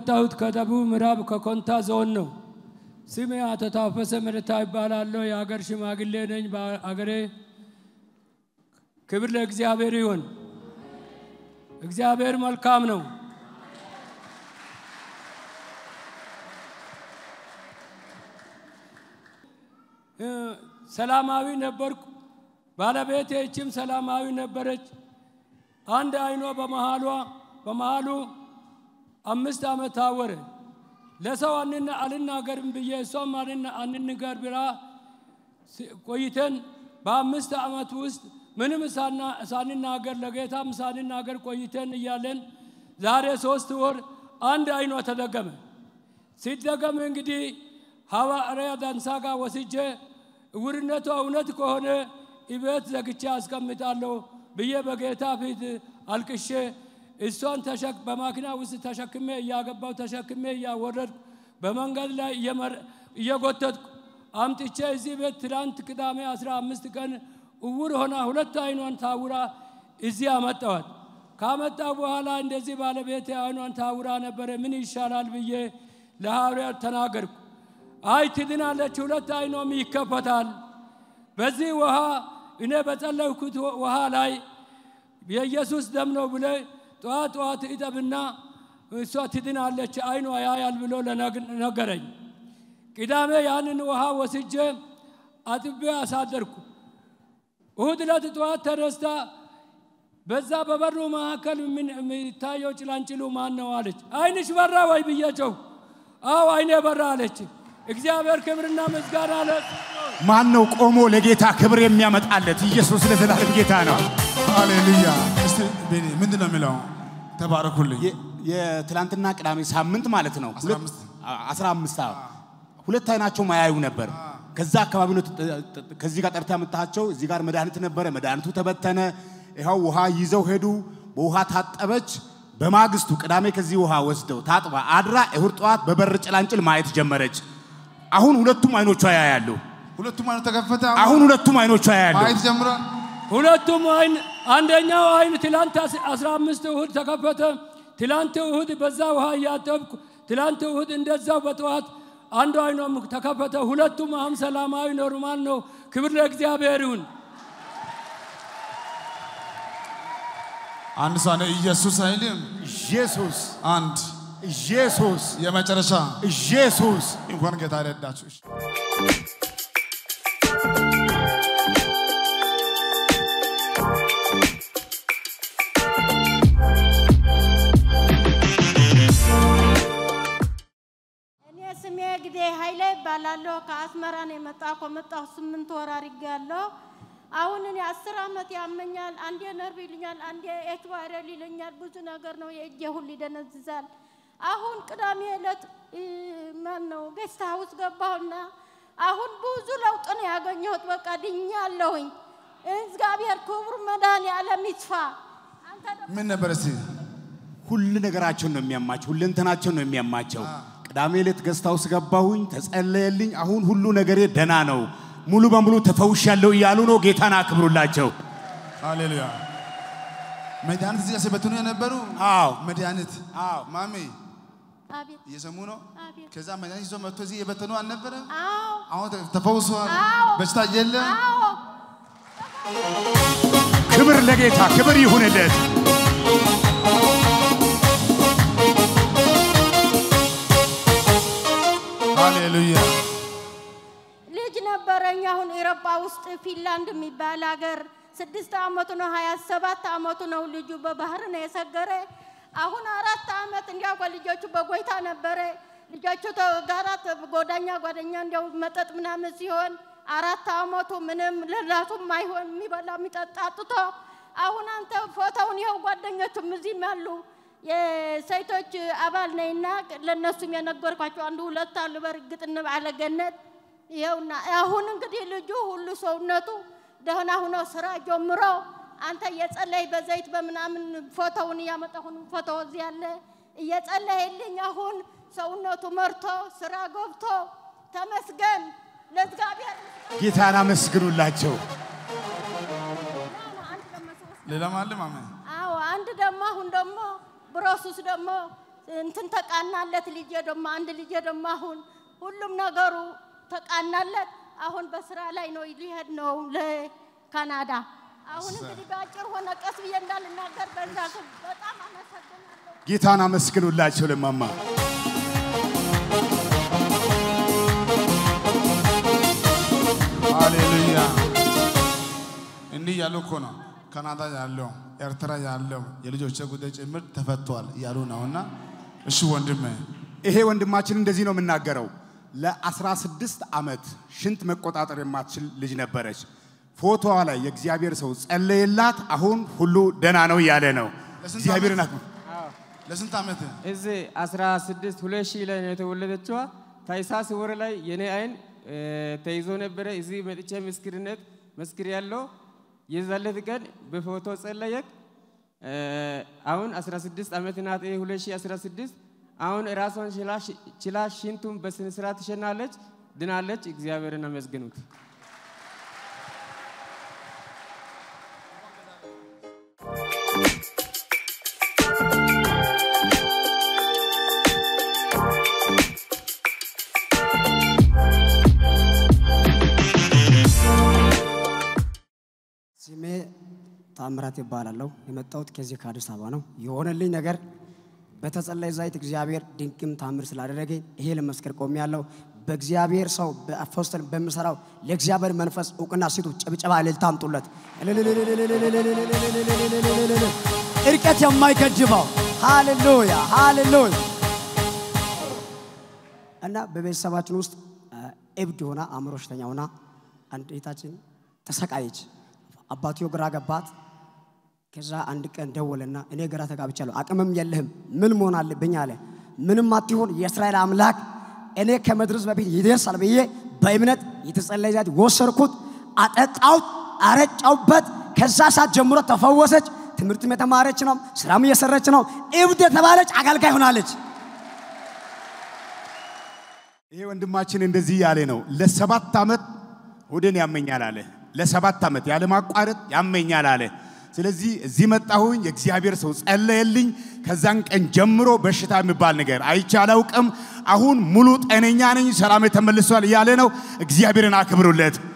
የመጣሁት ከደቡብ ምዕራብ ከኮንታ ዞን ነው። ስሜ አቶ ታፈሰ መደታ ይባላለሁ። የሀገር ሽማግሌ ነኝ በአገሬ። ክብር ለእግዚአብሔር ይሁን። እግዚአብሔር መልካም ነው። ሰላማዊ ነበርኩ። ባለቤቴ ይችም ሰላማዊ ነበረች። አንድ አይኗ በመሃሏ በመሃሉ አምስት ዓመት ታወረ። ለሰው አልናገርም ብዬ እሷም አንንገር ብላ ቆይተን በአምስት ዓመት ውስጥ ምንም ሳንናገር ለጌታም ሳንናገር ቆይተን እያለን ዛሬ ሶስት ወር አንድ አይኗ ተደገመ። ሲደገም እንግዲህ ሐዋርያ ዳንሳ ጋር ወስጄ እውርነቷ እውነት ከሆነ እቤት ዘግቼ አስቀምጣለሁ ብዬ በጌታ ፊት አልቅሼ እሷን በማኪና ውስጥ ተሸክሜ እያገባው ተሸክሜ እያወረድኩ በመንገድ ላይ እየጎተትኩ አምጥቼ እዚህ ቤት ትላንት ቅዳሜ አስራ አምስት ቀን እውር ሆና ሁለት አይኗን ታውራ እዚህ አመጣዋት። ካመጣ በኋላ እንደዚህ ባለቤቴ አይኗን ታውራ ነበረ፣ ምን ይሻላል ብዬ ለሐዋርያት ተናገርኩ። አይ ትድናለች፣ ሁለት አይኗም ይከፈታል። በዚህ ውሃ እኔ በጸለይኩት ውሃ ላይ የኢየሱስ ደም ነው ብለ ጠዋት ጠዋት እጠብና እሷ ትድናለች፣ አይኗ ያያል ብሎ ነገረኝ። ቅዳሜ ያንን ውሃ ወስጄ አጥቤ አሳደርኩ። እሁድ ዕለት ጠዋት ተነስታ በዛ በበሩ መካከል የሚታየው ጭላንጭሉ ማን ነው አለች። አይንሽ በራ ወይ ብያቸው፣ አዎ አይኔ በራ አለች። እግዚአብሔር ክብርና ምስጋና አለ። ማን ነው ቆሞ ለጌታ ክብር የሚያመጣለት? ኢየሱስ ለዘላለም ጌታ ነው። ሃሌሉያ። እስቲ ቤኒ ምንድን ነው የሚለው? ተባረኩልኝ። የትላንትና ቅዳሜ ሳምንት ማለት ነው። አስራ አምስት አስራ አምስት አዎ። ሁለት አይናቸው ማያዩ ነበር። ከዛ አካባቢ ነው ከዚህ ጋር ጠርታ ያመጣቸው። እዚህ ጋር መድኃኒት ነበረ፣ መድኃኒቱ ተበተነ። ይኸው ውሃ ይዘው ሄዱ። በውሃ ታጠበች። በማግስቱ ቅዳሜ ከዚህ ውሃ ወስደው ታጥባ አድራ እሁድ ጠዋት በበር ጭላንጭል ማየት ጀመረች። አሁን ሁለቱም አይኖቿ ያያሉ። ሁለቱም አይኑ ተከፈተ። አሁን ሁለቱም አይኖቿ ያያሉ። ማየት ጀምሯል። ሁለቱም አይን አንደኛው አይን ትላንት አስራ አምስት እሁድ ተከፈተ። ትላንት እሁድ በዛ ውሃ እያጠብኩ ትላንት እሁድ እንደዛው በጠዋት አንዱ አይኗም ተከፈተ። ሁለቱም አሁን ሰላማዊ ኖርማል ነው። ክብር ለእግዚአብሔር ይሁን። አንድ ሰው ነው ኢየሱስ አይልም። ኢየሱስ አንድ ኢየሱስ የመጨረሻ ኢየሱስ እንኳን ጌታ ረዳችሁ። እሺ። እኔ ስሜ ግዴ ኃይሌ ይባላለሁ። ከአስመራ ነው የመጣሁ። ከመጣሁ ስምንት ወር አድርጌያለሁ። አሁን እኔ አስር ዓመት ያመኛል። አንዴ ነርቭ ይልኛል፣ አንዴ ኤች ቫይረል ይለኛል። ብዙ ነገር ነው። የእጄ ሁሉ ይደነዝዛል። አሁን ቅዳሜ ዕለት ማን ነው ጌስት ሀውስ ገባሁና አሁን ብዙ ለውጥ ነው ያገኘሁት። በቃ ድኛለሁኝ። እግዚአብሔር ክቡር መድኃኔዓለም ይስፋ። አንተ ደግሞ ምን ነበር እስቲ ሁሉ ነገራቸውን ነው የሚያማቸው፣ ሁለንተናቸውን ነው የሚያማቸው። ቅዳሜ ዕለት ገስት ሃውስ ገባሁኝ፣ ተጸለየልኝ። አሁን ሁሉ ነገሬ ደና ነው፣ ሙሉ በሙሉ ተፈውሻለሁ እያሉ ነው። ጌታን አክብሩላቸው። ሃሌሉያ። መድኃኒት እዚህ ጋር ሲበትኑ የነበሩ አዎ መድኃኒት አዎ ማሜ አቤት እየሰሙ ነው። አቤት ከዛ መድኃኒት ይዞ መጥቶ እዚህ የበተኑ አልነበረ? አዎ አሁን ተ- ተፈውሰዋል። አዎ። በሽታ የለም። አዎ ክብር ለጌታ ክብር ይሁንለት። ሃሌሉያ። ልጅ ነበረኝ። አሁን ኤሮጳ ውስጥ ፊንላንድ የሚባል ሀገር ስድስት ዓመቱ ነው። ሀያ ሰባት ዓመቱ ነው ልጁ በባህር ነው የሰገረ። አሁን አራት ዓመት እንዲያው ከልጆቹ በጎይታ ነበረ። ልጆቹ ተ- ጋራ ተ- ጓደኛ ጓደኛ እንዲያው መጠጥ ምናምን ሲሆን አራት ዓመቱ ምንም ለራሱም አይሆን የሚበላ የሚጠጣ አጥቶ አሁን አንተ ፎቶውን ይኸው ጓደኞቹም እዚህም ያሉ የሴቶች አባል ነኝና ለእነሱም የነገርኳቸው አንዱ ሁለት አሉ። በእርግጥ እንባለ ገነት ይኸውና አሁን እንግዲህ ልጁ ሁሉ ሰውነቱ ደህና ሁኖ ስራ ጀምሮ አንተ እየጸለይ በዘይት በምናምን ፎቶውን እያመጣሁን ፎቶ እዚህ ያለ እየጸለይልኝ አሁን ሰውነቱ መርቶ ስራ ገብቶ ተመስገን ለእግዚአብሔር ጌታን አመስግኑላቸው። አንድ ደግሞ ሶስት ሌላም አለ ማሜ። አዎ አንድ ደግሞ አሁን ደግሞ ብሮሱስ ደግሞ እንትን ተቃናለት። ልጄ ደግሞ አንድ ልጄ ደግሞ አሁን ሁሉም ነገሩ ተቃናለት። አሁን በስራ ላይ ነው፣ ሊሄድ ነው ለካናዳ። አሁን እንግዲህ በአጭር ሆነ። ቀስ ብዬ እንዳልናገር በዛ በጣም አመሰግናለሁ። ጌታን አመስግኑላቸው ለማማ ሃሌሉያ። እንዲህ እያሉ እኮ ነው ካናዳ ያለው ኤርትራ ያለው የልጆች ጉዳይ ጭምር ተፈቷል እያሉ ነውና፣ እሺ ወንድሜ ይሄ ወንድማችን እንደዚህ ነው የምናገረው። ለ16 ዓመት ሽንት መቆጣጠር የማትችል ልጅ ነበረች። ፎቶዋ ላይ የእግዚአብሔር ሰው ጸለየላት። አሁን ሁሉ ደና ነው እያለ ነው። ለስንት እግዚአብሔርን ዓመት? ለስንት ዓመት እዚህ 16 ሁለት ሺህ ላይ ነው የተወለደችዋ። ታኅሳስ ወር ላይ የኔ አይን እ፣ ተይዞ ነበረ። እዚህ መጥቼ ምስክርነት መስክር ያለው የዛለት ቀን በፎቶ ጸለየክ። እ፣ አሁን 16 ዓመት ናት። ይሄ 2016 አሁን ራሷን ችላ- ችላ ሽንቱን በስነ ስርዓት ትሸናለች፣ ድናለች። እግዚአብሔርን አመስግኑት። ስሜ ታምራት ይባላለሁ። የመጣሁት ከዚህ ከአዲስ አበባ ነው። የሆነልኝ ነገር በተጸለይ ዘይት እግዚአብሔር ድንቅም ታምር ስላደረገኝ ይሄ ለመስከር ቆሜያለሁ። በእግዚአብሔር ሰው በአፖስተል በምሰራው ለእግዚአብሔር መንፈስ እውቅና ሲቱ ጭብጨባ እልልታ አምጡለት። እርቀት የማይገድበው ሃሌሉያ ሃሌሉያ። እና በቤተሰባችን ውስጥ አ፣ እብድ ሆና አእምሮ በሽተኛ ሆና አንድ እህታችን ተሰቃየች። አባትዮ ግራ ገባት። ከዛ አንድ ቀን ደወለና እኔ ግራ ተጋብቻለሁ፣ አቅምም የለህም፣ ምን መሆን አለብኝ አለ። ምንም አትሆን፣ የእስራኤል አምላክ እኔ ከመድረስ በፊት ይደርሳል ብዬ በእምነት የተጸለየ ዘይት ወሰድኩት፣ አጠጣሁት፣ አረጫውበት። ከዛ ሰዓት ጀምሮ ተፈወሰች። ትምህርትም የተማረች ነው፣ ስራም እየሰረች ነው። እብድ የተባለች አገልጋይ ሆናለች። ይሄ ወንድማችን እንደዚህ ያለ ነው። ለሰባት ዓመት ሆዴን ያመኛል አለ። ለሰባት ዓመት ያለማቋረጥ ያመኛል አለ። ስለዚህ እዚህ መጣሁኝ፣ የእግዚአብሔር ሰው ጸለየልኝ። ከዛን ቀን ጀምሮ በሽታ የሚባል ነገር አይቼ አላውቅም። አሁን ሙሉ ጤነኛ ነኝ፣ ሰላሜ ተመልሷል እያለ ነው። እግዚአብሔርን አክብሩለት።